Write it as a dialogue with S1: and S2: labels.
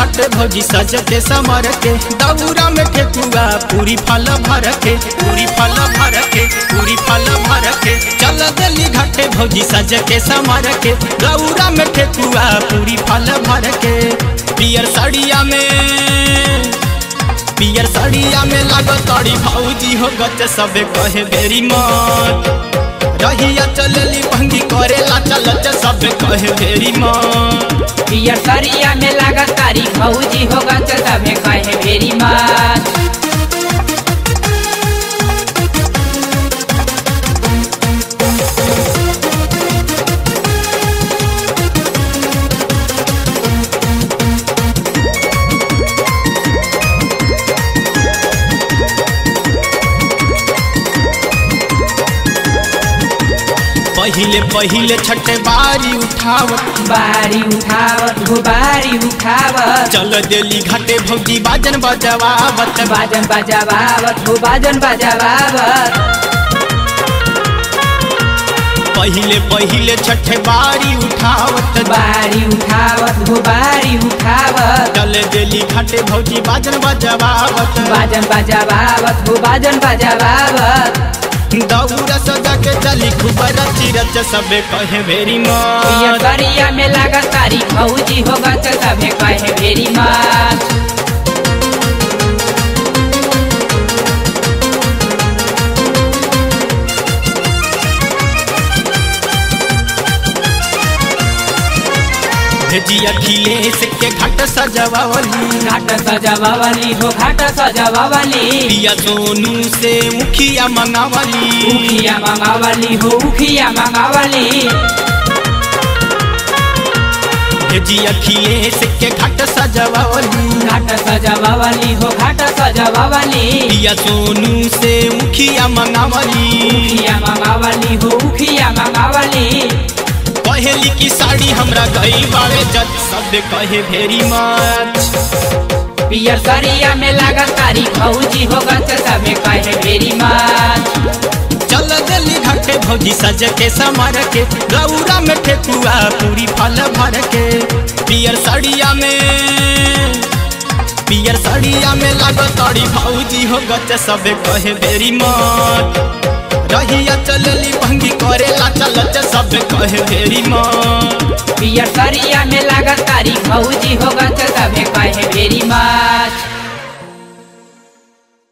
S1: घाटे भौजी सज के समर के दौरा में ठेकुआ पूरी फल भर के पूरी फल भर के पूरी फल भर के चल दिल्ली घाटे भौजी सज के समर के दौरा में ठेकुआ पूरी फल भर के पियर साड़िया में पियर साड़िया में लागत तड़ी भौजी हो गच सबे कहे बेरी मत रहिया चलली भंगी करेला चलच सब कहे बेरी मत
S2: पियर सरिया में लागत तारी भौजी होगा तो तबे कहे मेरी मात
S1: पहिले पहिले छठे बारी उठावत
S2: बारी उठावत हो बारी उठावत
S1: चल देली घाटे भौजी बाजन बजवावत
S2: बाजन बजावावत हो बाजन बजावावत
S1: पहिले पहिले छठे बारी उठावत
S2: बारी उठावत हो बारी उठावत
S1: चल देली घाटे भौजी बाजन बजवावत
S2: बाजन बजावावत हो बाजन बजावावत
S1: दौरा सजा के चली खूब रची रच सबे कहे बेरी
S2: पियर
S1: मत
S2: सरिया में लागत तारी भौजी होगा तो तबे कहे मेरी मात
S1: भेजिया खिलेश के घाट सजवावली
S2: घाट सजावावली हो घाट सजावावली
S1: पिया सोनू से मुखिया मंगावली
S2: उखिया मंगावली हो उखिया मंगावली
S1: भेजिया खिलेश के घाट सजवावली
S2: घाट सजावावली हो घाट सजावावली
S1: पिया सोनू से मुखिया मंगावली
S2: उखिया मंगावली हो उखिया मंगावली
S1: कहेली की साड़ी हमरा गई बावे जज सब कहे भेरी मच
S2: पियर सरिया में लागत तारी भौजी होगा तो तबे कहे मेरी मात
S1: चल दिल्ली घाटे भौजी सज के समर के गौरा में ठेकुआ पूरी फल भर के पियर साड़िया में पियर साड़िया में लागत तड़ी भौजी हो गच सबे कहे बेरी मत रहिया चलली भंगी करेला चलच सब कहे बेरी मत
S2: पियर सरिया में लागत तारी भौजी होगा तो तबे कहे मेरी मात